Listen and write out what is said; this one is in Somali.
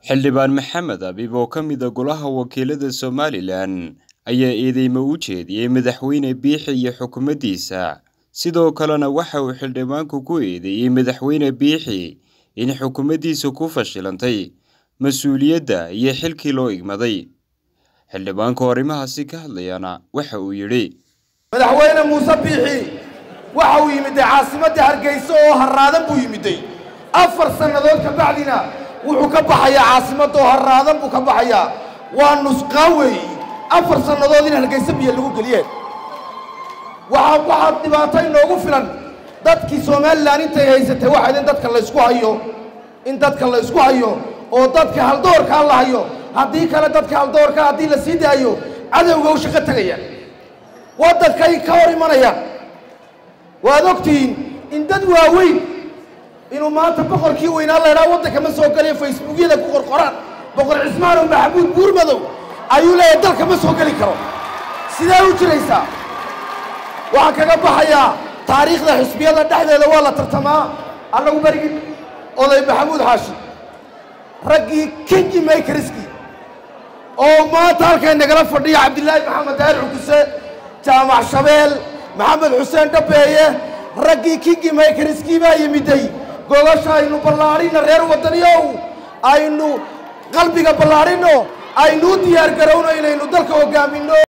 xildhibaan maxamed abiib oo ka mid a golaha wakiilada somalilan ayaa eedeymo u jeediyey madaxweyne biixi iyo xukuumaddiisa sidoo kalena waxa uu xildhibaanku ku eedeeyey madaxweyne biixi in xukuumaddiisa ku fashilantay mas-uuliyadda iyo xilkii loo igmaday xildhibaanku arrimahaasi ka hadlayana waxa uu yidhi madaxweyne muuse biixi waxa uu yimiday caasimadda hargeysa oo harraadan buu yimiday afar sannadood ka bacdina wuxuu ka baxayaa caasimadda oo harraadan buu ka baxayaa waa nusqaan weeyi afar sannadood in hargeysa biyo lagu geliyeen waxaa waxaa dhibaato inoogu filan dadkii somalilan intay haysatay waxayd in dadka laysku hayo in dadka laysku hayo oo dadka haldoorkaa la hayo haddii kale dadka haldoorkaa haddii la sii daayo cadowga u shaqo tegayaan waddankay ka hor imanayaan waad ogtihiin in dad waaweyn inuu maanta boqorkii weynaa laydhaa waddanka ma soo geliyo facebookyada ku qorqoraan boqor cismaanow maxamuud buurmadow ayuu leeyahay dalka ma soo geli karo sidee u jiraysaa waxaan kaga baxayaa taariikhda xisbiyada dhexdeeda waa la tartamaa annagu berigii oday maxamuud xaashi raggii kingi maykriski oo maanta halkay nagala fadhiya cabdilaahi maxamed daahir cukuse jaamac shabeel maxamed xuseen dhabeeye raggii kingi maykriskii baa yimiday gogasha aynu ballaadhina reer waddaniyow aynu qalbiga ballaadhino aynu u diyaar garowno inaynu dalka hoggaaminno